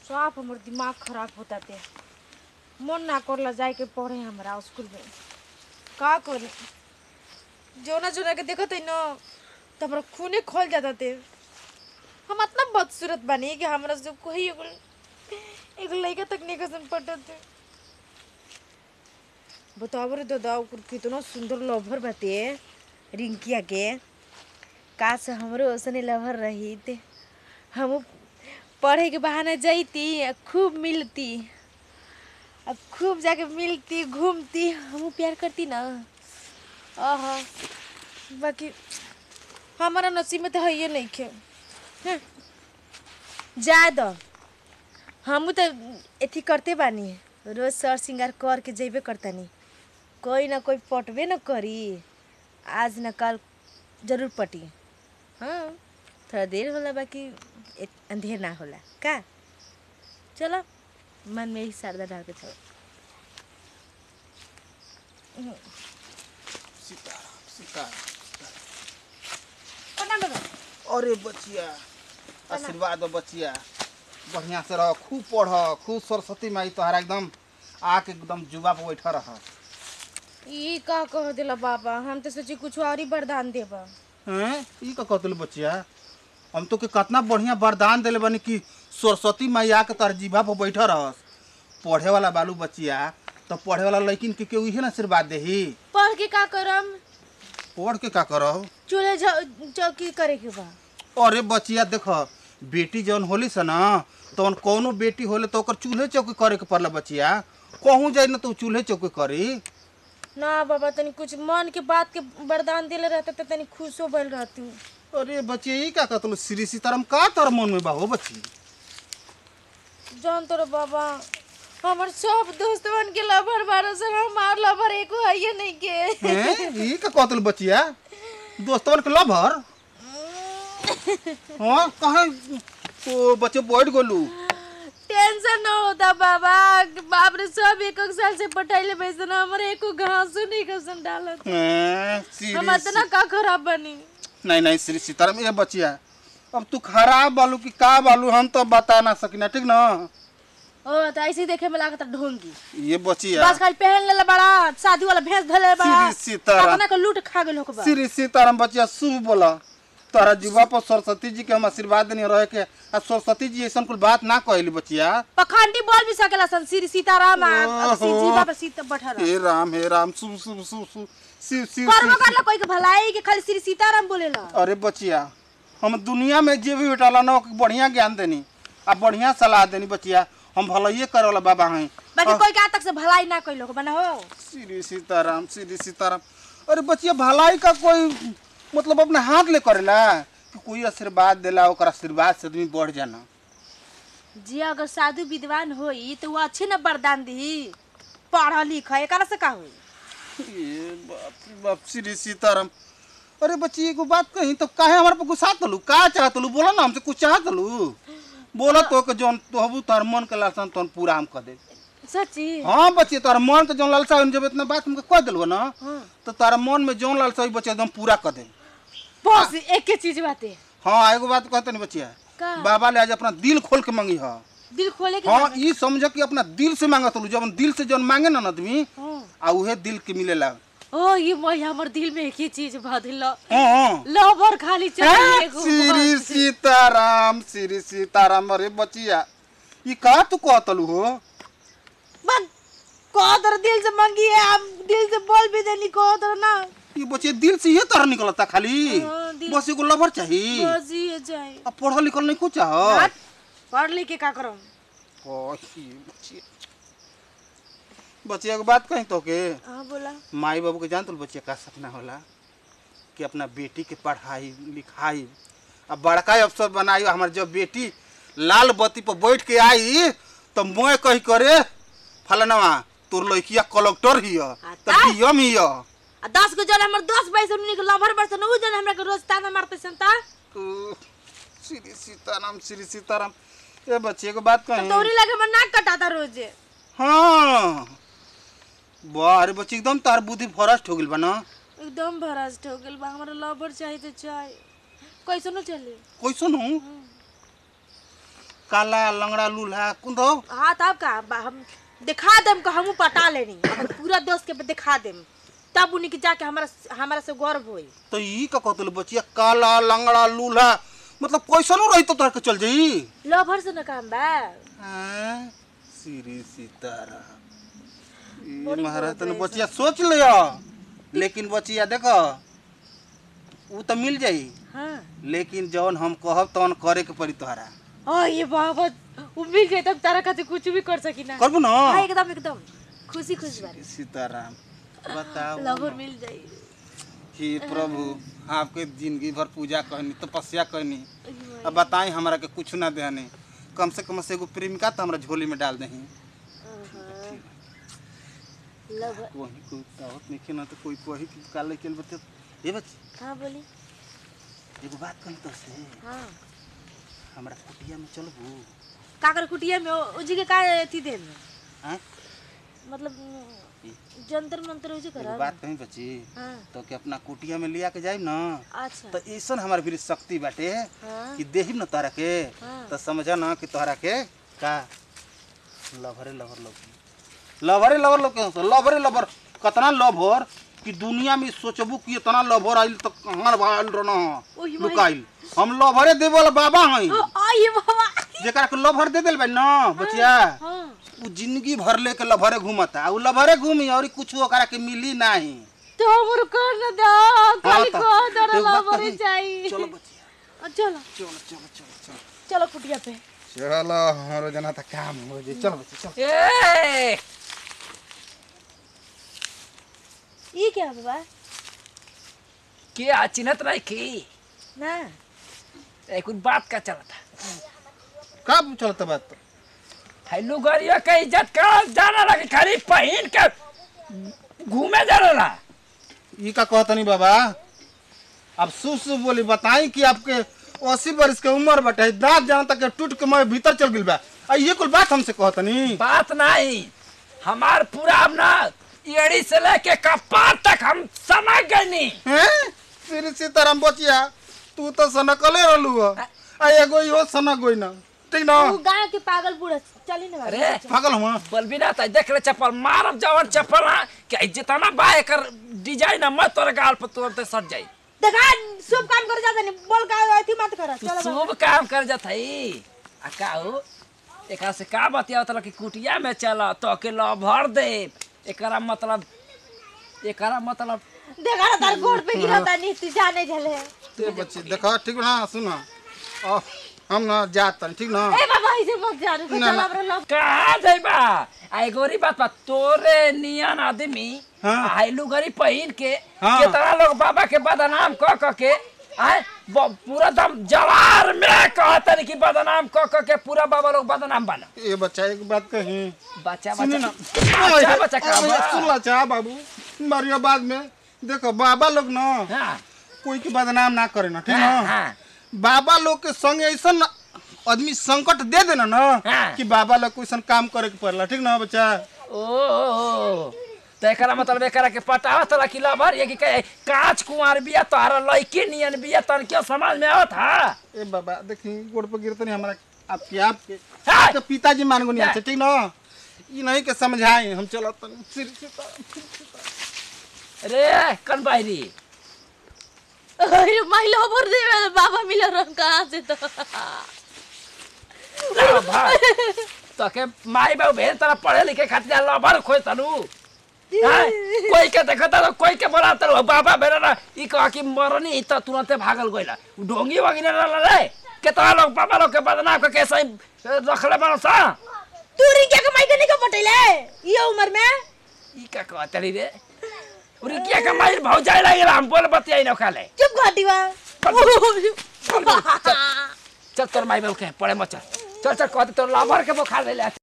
साफ हमर दिमाग खराब होता ते मन ना करला जाए के पढ़े हमरा स्कूल में का करी जोना जोना के देखत है न तो हमरा खूने खोल जाता ते हम इतना बदसूरत बानी कि हमरा से कोई एगो एगो लड़का तक नहीं कसम पटत है बताओ रे दादा ओकर कितना सुंदर लवर बाते रिंकिया के का से हमरो ओसने लवर रही ते हम पढ़े के बहाना जाती आ खूब मिलती अब खूब जाके मिलती घूमती हम प्यार करती ना आह बाकी हमारा नसीब में तो है ये नहीं खे हैं। जा दो हम तो एथी करते बानी रोज सर श्रृंगार कर के जेबे करतानी कोई ना कोई पटबे न करी आज न कल जरूर पटी हाँ थोड़ा देर होला बाकी इत- अंधेर ना होला का चलो मन में ही शारदा डाल के चलो सीताराम सीताराम प्रणाम बाबा अरे बचिया आशीर्वाद दो बचिया बढ़िया से रह खूब पढ़ खूब सरस्वती माई तोहरा एकदम आके एकदम जुबा पे बैठा रह ई का कह दिला बाबा हम तो सोची कुछ और ही वरदान देबा हैं ई का कहतल बचिया हम तो के कितना बढ़िया वरदान देले बानी कि सरस्वती माई आके तोहर जीभा पे बैठा रहस पढ़े वाला बालू बचिया तो पढ़े वाला लड़किन के केहू इहे ना आशीर्वाद देही पढ़ के का करम पढ़ के का करब चूल्हे झ- चौकी करे के बा अरे बचिया देख बेटी जौन होली से ना तौन कौनो बेटी होले तो ओकर चूल्हे चौकी करे के पड़ला बचिया कहूँ जाए ना तो उ चूल्हे चौकी करी ना बाबा तनी कुछ मन के बात के वरदान दिले रहते तो तनी खुशो भइल रहती अरे बचिया ई का कहतलो श्री सीताराम का तोर मन में बा हो बच्ची जान तोरा बाबा हमर सब दोस्तवन के लवर बारो से हमार लवर एको है नहीं के हैं ई का कहतलो बचिया दोस्तवन के लभर हाँ कहाँ ओ बच्चे बैठ गोलू टेंशन न होता बाबा बाप रे सब एक एक साल से पटाइले बैसन हमर एको घासो नहीं कसन डालत हैं, श्री हम इतना का खराब बनी नहीं नहीं श्री सीताराम ये बचिया अब तू खराब बालू कि का बालू हम तो बता ना सकिना ठीक ना ओ तो ऐसे ही देखे में लागत ढोंगी ये बचिया बस खाली पहन लेले बड़ा शादी वाला भेस धले बड़ा श्री सीताराम अपना के लूट खा गेल होकबा श्री सीताराम बचिया शुभ बोला तोरा जीवा पर सरस्वती जी के हम आशीर्वाद देनी रहे के आ सरस्वती जी ऐसा कुल बात ना कहली बचिया पखंडी बोल भी सकेला सन श्री सीताराम आ ओहो। श्री जीवा पे सीता बैठा रह हे राम हे राम शुभ शुभ शुभ शुभ शिव शिव कर्म शिव करला कोई के भलाई के खाली श्री सीताराम बोलेला अरे बचिया हम दुनिया में जे भी बेटाला ना ओके बढ़िया ज्ञान देनी आ बढ़िया सलाह देनी बचिया हम भलाइए करे वाला बाबा हैं बाकी कोई के आज तक से भलाई ना कइलो बना हो श्री सीताराम श्री सीताराम अरे बचिया भलाई का कोई मतलब अपने हाथ ले करेला कि कोई आशीर्वाद देला ओकर आशीर्वाद से आदमी बढ़ जाना जी अगर साधु विद्वान होई तो वो अच्छे न वरदान दी पढ़ लिख एकरा से का होई ये बाप रे बाप श्री सीताराम अरे बच्ची एगो बात कही तो काहे हमारे पे गुस्सा तलू का चाहत लू बोला ना हमसे कुछ चाहत लू बोला तो के जौन तोहबू तोहर मन के लालसा तोन पूरा हम कर दे सच्ची हाँ बच्ची तोहर मन के जौन लालसा होई, जब इतना बात हमके कह दिलबो ना हाँ। तो तारा मन में जौन लालसा होई बच्चे एकदम पूरा कर दे बस एक के चीज बाते हाँ एगो बात कहते नहीं बच्चिया का बाबा ले आज अपना दिल खोल के मांगी हा दिल खोले के हाँ ई समझ कि अपना दिल से मांगत लू जब दिल से जौन मांगे ना आदमी हाँ। आ उहे दिल के मिलेला ओ ये मैं हमर दिल में एक ही चीज भदिल हाँ हाँ लवर खाली चाहिए एगो श्री सीताराम श्री सीताराम अरे बचिया ई का तू कहतलू हो बस कोदर दिल से मांगी है हम दिल से बोल भी देनी कोदर ना ई बचिया दिल से ये तरह निकलता खाली हाँ, दिल- बस एगो लवर चाहिए बस ये जाए अब पढ़ल लिखल नहीं कुछ चाह हट, पढ़ लिख के का करम बचिया बचिया के बात कहीं तो के हाँ बोला माई बाबू के जानत बचिया का सपना होला कि अपना बेटी के पढ़ाई लिखाई अब बड़का अफसर बनाई हमार जब बेटी लाल बत्ती पर बैठ के आई तो मैं कही करे फलनवा तोर लड़किया कलेक्टर ही तो ता? डीएम ही आ दस गो जन हमर दोस्त भाई से उन्हीं के लवर बरसन उ जन हमरा के रोज ताना मारते सन ता श्री सीताराम श्री सीताराम ये बच्चे को बात कहीं तोरी लगे हमर नाक कटाता रोजे हाँ वाह अरे बच्ची एकदम तार बुद्धि फरस्ट हो गइल बा ना एकदम भरास्ट हो गेल बा हमरा लवर चाहिए तो चाहे कैसनो चले कैसन हूँ काला लंगड़ा लूल्हा कुन दो हाँ तब का बा- हम दिखा देम का हमू पटा लेनी अपन पूरा दोस्त के दिखा देम तब उन्हीं के जाके हमारा हमारा से गर्व होई तो ई का कहतल बचिया काला लंगड़ा लूल्हा मतलब कैसनो रही तो तोहरा के चल जाई लवर से न काम बा हैं? श्री सीतारा ई बड़ी महाराज तने बोल बचिया सोच लिया लेकिन बचिया देखो ऊ तो मिल जाई हाँ लेकिन जौन हम कहब तौन करे के पड़ी तोहरा हाँ ये बाबा उम्मीद है तब तारा खातिर कुछ भी कर सकी ना करबू ना हाँ एकदम एकदम खुशी खुशी बारे सीताराम बताओ लवर मिल जाई हे प्रभु आपके जिंदगी भर पूजा कहनी तपस्या कहनी अब बताई हमरा के कुछ ना देहनी कम से कम से एगो प्रेमिका तो हमरा झोली में डाल दही लवर वही कोई दावत नहीं ना तो कोई कोई की काले के बते ए बच्ची हाँ बोली एगो बात कही तो से हाँ हमरा कुटिया में चलबू काकर कुटिया में ओ जी के का अथी देन हैं मतलब जंतर मंतर हो जी एगो करा बात कही बच्ची हाँ तो के अपना कुटिया में लिया के जाई ना अच्छा तो ऐसन हमारे भी शक्ति बाटे हाँ कि देही न तोहरा के हाँ। तो समझा ना कि तोहरा के का लवरे लवर लोग लवरे लवर लोग के लवरे लवर कतना लवर कि दुनिया में सोचबू कि इतना लवर आइल तो कहाँ भाल रहना ओही माई। लुकाइल हम लवरे देवे वाला बाबा हई आइए बाबा जेकरा के लवर दे देल बा ना बचिया हाँ उ जिंदगी भर लेके लवरे घूमता उ लवरे घूमी और कुछ ओकरा के मिली नहीं तो हमर कर न दो खाली तो- को दर एक बात लवर कही। चाहिए चलो बचिया चलो चलो चलो चलो चलो चलो कुटिया पे चलो हमारो जना त काम हो जे चल बच्ची चल ए ये क्या बाबा के आ चिन्हत नहीं की ना एक बात का चलता कब चलता बात हेलो गरियो के इज्जत का जाना लगे खाली पहिन के घूमे जाना ई का कहतनी बाबा अब सु सु बोली बताई कि आपके अस्सी वर्ष के उम्र बटे दांत जहाँ तक के टूट के मैं भीतर चल गइल बा आ ये कुल बात हमसे कहतनी बात नहीं हमार पूरा अब ना एड़ी से लेके कपार तक हम समझ गए हैं श्री सीताराम बचिया तू तो सनकले रहलू हो आ एगो इहो सनक गोई ना ठीक ना वो गांव के पागल बूढ़ा चली ना बाबा अरे पागल हुआ बोल भी ना तो देख ले चप्पल मारब जवन चप्पल ना कि जितना बा एकर डिजाइन है मत तोरे गाल पर तुरंत सट जाई देखा शुभ काम कर जाता नहीं बोल का अथी मत कर तू चलो बाबा। शुभ काम कर जात हई आ का हो एकरा से का बतिया तला कि कुटिया में चल तो के लभर दे एकरा मतलब एकरा मतलब देखा ना तार गोड़ पे गिरता नहीं तू जाने झले ते बच्ची देखा ठीक ना सुना आ, हम ना जात तनी ठीक ना ए बाबा ऐसे मत जा रे ना, चल ना। हमरा लव कहाँ जाइबा आई गोरी बात बा तोरे नियन आदमी हाँ। आइलू गरी पहिन के हाँ। कितना लोग बाबा के बदनाम क क के आए ब- पूरा दम जवार में कहतन कि बदनाम क क के पूरा बाबा लोग बदनाम बना ये बच्चा एक बात कही बच्चा सुनी बच्चा ना बच्चा बच्चा का अबे बा? सुन ला चाह बाबू मारियो बाद में देखो बाबा लोग ना हाँ कोई के बदनाम ना करे ना ठीक हाँ, ना हाँ। बाबा लोग के संग ऐसा आदमी संकट दे देना ना हाँ। कि बाबा लोग कोई काम करे के पड़ला ठीक ना बच्चा ओ, ओ, ओ। तो एकरा मतलब एकरा के पटावा तला कि लभर ये कि कहे कांच कुंवार बिया तोहरा लइके नियन बिया तन क्यों समाज में आवत हा ए बाबा देखी गोड़ पर गिरते नहीं हमारा आपके आपके हाँ। आपके पिताजी मान गो नहीं हाँ। आते ठीक ना ये नहीं के समझाए हम चलो तनी सिर सीताराम। रे कन बाहरी अरे महिला भर दे बाबा मिला रंग कहां से तो लभर तो के माई बाबू भेज तरा पढ़े लिखे खातिर लभर खोज तनु हाँ? कोई के देखता तो कोई के बोलाता रहो बाबा बेरा ना ई कह कि मरनी त तुरंते भागल गइला ढोंगी वगी ना रे केतना लोग बाबा लोग के बदनाम के कैसे रखले बनो सा तू रिंकिया के माई के नहीं को पटेले ये उम्र में ई का कहतली रे उरी क्या कमाई भाव जाए लागे हम बोल बतियाई न खाले चुप घाटीवा चल तोर माई बाबू के पड़े मत चल चल चल कहते तोर लाभर के बुखार ले ले